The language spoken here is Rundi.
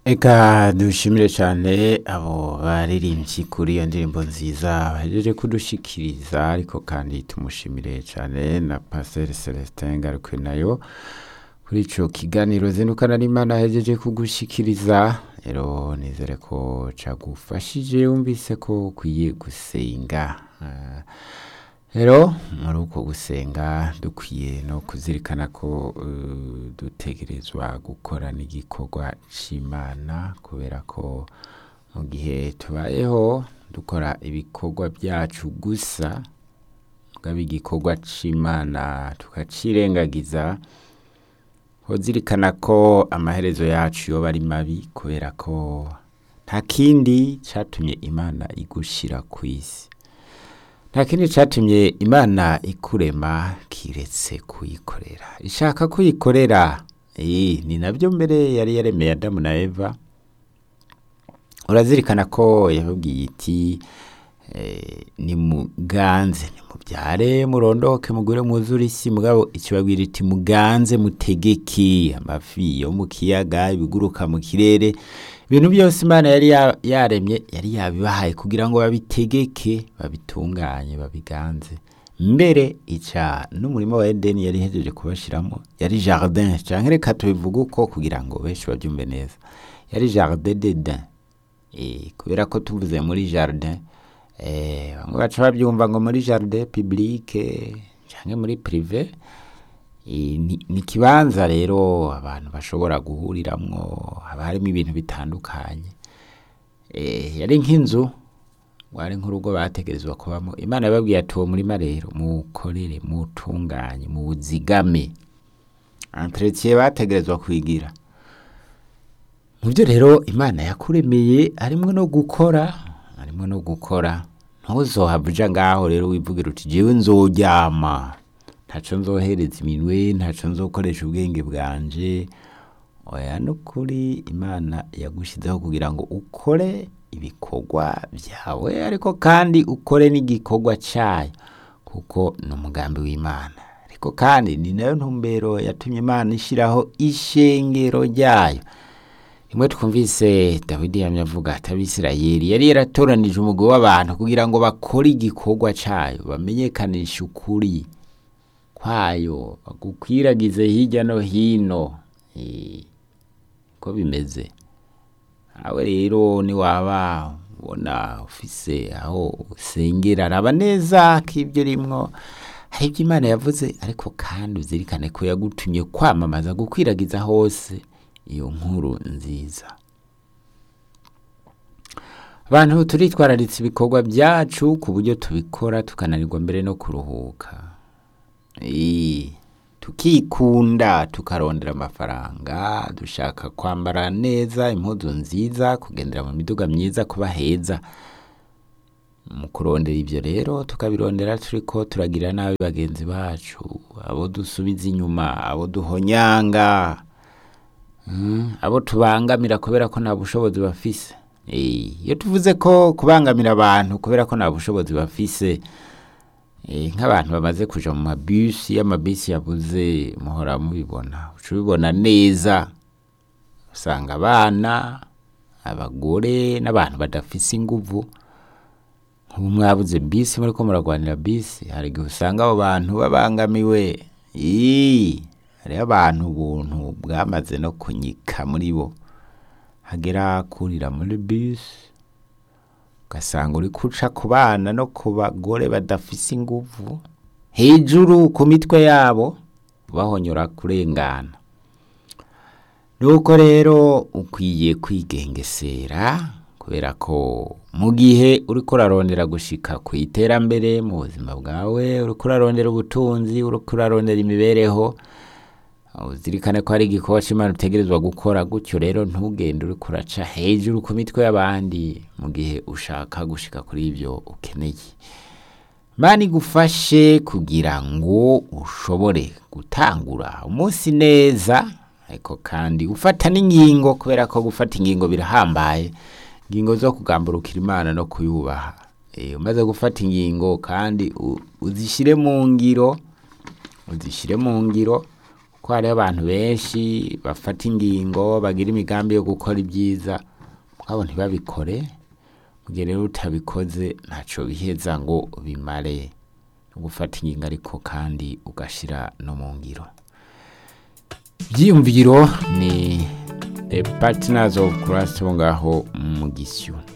Eka dushimire cyane abo baririmbyi kuri iyo ndirimbo nziza bahejeje kudushikiriza ariko kandi tumushimire cyane na Pasteur Celestin Ngarukwe nayo kuri ico kiganiro zindukana n'Imana ahejeje kugushikiriza rero nizere ko cagufashije wumvise ko ukwiye gusenga Ah, rero muri uko gusenga dukwiye no kuzirikana ko eh, dutegerezwa gukora n'igikorwa c'imana kubera ko mu gihe tubayeho dukora ibikorwa byacu gusa mugabo igikorwa c'imana tukacirengagiza uzirikana ko amaherezo yacu yoba ari mabi kubera ko nta kindi catumye imana igushira ku isi nta kindi catumye imana ikurema kiretse kuyikorera ishaka kuyikorera eh, ni nabyo mbere yari yaremeye adamu na eva urazirikana ko yababwiye iti eh, nimuganze nimubyare murondoke mugure mwuzure isi mugabo ikibabwira iti muganze mutegeke amafi yo mu kiyaga ibiguruka mu kirere ibintu byose imana yari ya- yaremye yari yabibahaye kugira ngo babitegeke babitunganye babiganze mbere ica n'umurima wa edeni yari ihejeje kubashiramo yari jardin canke reka tubivuge uko kugira ngo benshi babyumve neza yari jardin d'eden Eh, kubera ko tuvuze muri jardin eh, bamwe baca babyumva ngo muri jardin publique canke muri prive Eh, ni ni ikibanza rero abantu bashobora guhuriramwo haba harimo ibintu bitandukanye Eh, yari nk'inzu wari nk'urugo bategerezwa kubamo imana yababwiye ati uwo murima rero muwukorere muwutunganye muwuzigame entretien bategerezwa kwigira mu byo rero imana yakuremeye harimo no gukora harimo no gukora ntuzohava uja ngaho rero wivugira uti jewe nzoryama ntaco nzohereza iminwe ntaco nzokoresha ubwenge bwanje oya nukuri imana yagushizeho kugira ngo ukore ibikorwa byawe ariko kandi ukore n'igikorwa cyayo kuko ni umugambi w'imana ariko kandi ni nayo ntumbero yatumye imana ishyiraho ishengero ryayo rimwe twumvise dawidi yamye avuga ati abisirayeli yari yaratoranije umugwi w'abantu kugira ngo bakore igikorwa cyayo bamenyekanishe ukuri kwayo bagukwiragize hirya no hino Eh, ko bimeze nawe rero niwaba ubona ufise aho usengera raba neza ko ibyo rimwo hari ibyo imana yavuze ariko kandi uzirikane ko yagutumye kwamamaza gukwiragiza hose iyo nkuru nziza abantu turitwararitse ibikorwa byacu ku buryo tubikora tukananirwa mbere no kuruhuka Eh, tukikunda tukarondera amafaranga dushaka kwambara neza impuzu nziza kugendera mu miduga myiza kuba heza mu kurondera ibyo rero tukabirondera turiko turagira nabi bagenzi bacu abo dusubiza inyuma abo duhonyanga Mm, abo tubangamira kubera ko nta bushobozi bafise Eh, iyo tuvuze ko kubangamira abantu kubera ko nta bushobozi bafise Eh, nk'abantu bamaze kuja mu mabisi iyo amabisi yabuze muhora mubibona uca ubibona neza usanga abana abagore n'abantu badafise inguvu nk'ubu mwabuze bisi muriko muragwanira bisi hari igihe usanga abo bantu babangamiwe Ii, hariho abantu ubuntu bwamaze no kunyika muri bo hagera kurira muri bisi ugasanga uri kuca ku bana no ku bagore badafise inguvu hejuru ku mitwe yabo bahonyora kurengana nuko rero ukwiye kwigengesera kubera ko mu gihe uriko urarondera gushika ku iterambere mu buzima bwawe uriko urarondera ubutunzi uriko urarondera imibereho uzirikane ko hari igikorwa c'imana utegerezwa gukora gutyo rero ntugende uriko uraca hejuru ku mitwe y'abandi mu gihe ushaka gushika kuri ivyo ukeneye Imana igufashe kugira ngo ushobore gutangura umunsi neza ariko kandi gufata n'ingingo kubera ko gufata ingingo birahambaye ingingo zo kugamburukira imana no kuyubaha Eh, umaze gufata ingingo kandi u- uzishyire mu ngiro uzishyire mu ngiro ko hariho abantu benshi bafata ingingo bagira imigambi yo gukora ibyiza mugabo ntibabikore mu gihe rero utabikoze ntacyo biheza ngo bimare no gufata ingingo ariko kandi ugashira no mu ngiro byiyumviro ni the partners of Christ bo ngaho mu gisyo